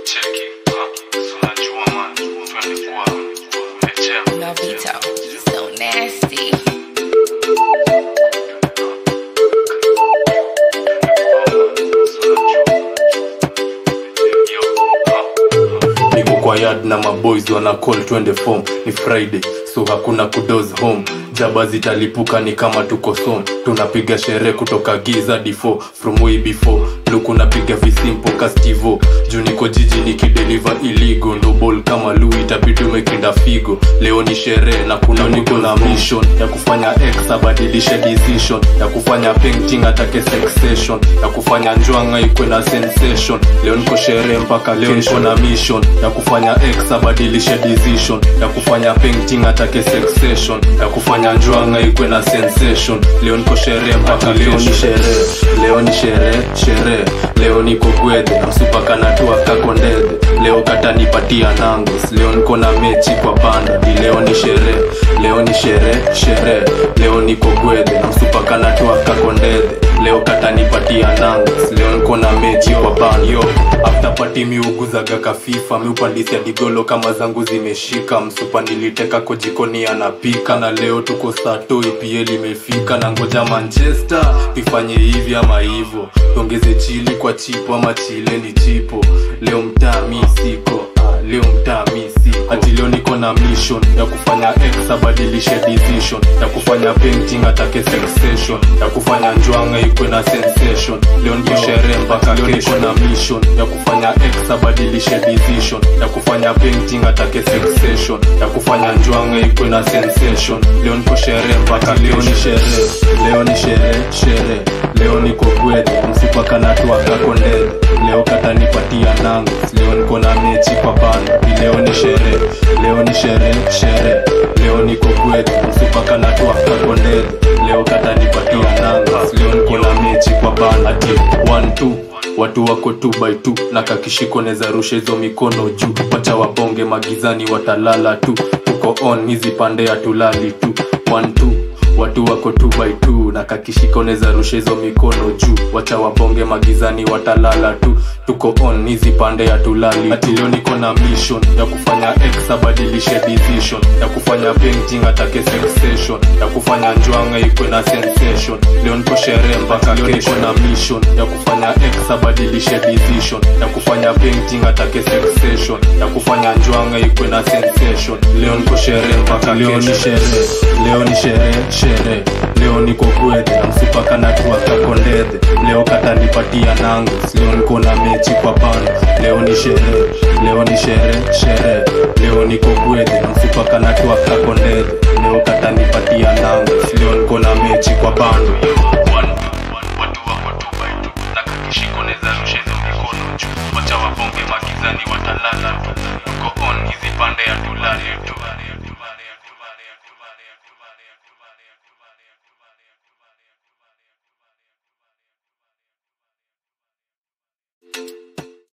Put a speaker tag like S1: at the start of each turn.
S1: Cheki, ah, si unajua man, twende kwa Ejea.
S2: Novito, so nasty.
S3: niko kwa yard na maboys wana call twende form ni friday so hakuna kudos home jaba zitalipuka ni kama tuko som tunapiga sherehe kutoka giza d4 from way before luku napiga visimpo kastivo juu niko jiji nikideliver iligo ndo ball kama lu itabidi umekinda figo leo ni sherehe na kuna niko na mission ya kufanya x abadilishe decision ya kufanya painting atake sexation ya kufanya njwanga ikwe na sensation leo niko sherehe mpaka leo niko na mission ya kufanya x abadilishe decision ya kufanya painting atake sexation ya kufanya njwanga ikwe na sensation leo niko sherehe mpaka leo ni sherehe leo ni sherehe sherehe leo niko gwedhe msupakanatua kakondedhe leo katanipatia nangos leo niko na mechi kwa banda di leo ni sherehe leo ni sherehe sherehe leo niko gwedhe msupakanatua kakondedhe leo katanipatia nangos leo niko na mechi kwa banda yo after party miuguzaga kafifa miupandisia digolo kama zangu zimeshika msupa niliteka kojikoni anapika na leo tuko sato ipl imefika na ngoja manchester ifanye hivi ama hivo tuongeze chili kwa chipo ama chile ni chipo leo mtaa mi siko ah, leo mtaa mi siko hati leo niko na mission ya kufanya x abadilishe decision ya kufanya painting atake sensation ya kufanya njwanga ikwe na sensation leo ndio sherehe mpaka leo niko na mission ya kufanya x abadilishe decision ya kufanya painting atake sensation ya kufanya njwanga ikwe na sensation leo niko sherehe mpaka leo ni sherehe leo ni sherehe sherehe leo niko gwedhe msipakanatua kakondedhe leo katanipatia nango leo niko na mechi kwa banda Ni leo ni sherehe leo ni sherehe sherehe leo niko gwedhe msipakanatua kakondedhe leo katanipatia nango leo niko na mechi kwa banda ati one two watu wako tu by tu na kakishiko neza rusha hizo mikono juu wacha wabonge magizani watalala tu tuko on hizi pande hatulali tu one two watu wako tu by tu na kakishika unaweza rusha hizo mikono juu wacha wabonge magizani watalala tu tuko on hizi pande ya tulali ati leo niko na mission ya kufanya x abadilishe decision ya kufanya painting atake sensation ya kufanya njwanga ikwe na sensation leo niko sherehe mpaka leo niko na mission ya kufanya x abadilishe decision ya kufanya painting atake sensation ya kufanya njwanga ikwe na sensation leo niko sherehe mpaka leo ni sherehe leo ni sherehe sherehe leo niko gwedhe msipaka natua kakondedhe leo katanipatia nango leo niko na mechi kwa banda leo ni sherehe leo ni sherehe sherehe leo niko gwedhe msipaka natua kakondedhe leo katanipatia nango leo niko na mechi kwa banda
S1: watu wako tu by tu na kakishiko neza rusha hizo mikono juu wacha wabonge magizani watalala tu tuko on hizi pande ya tulali tu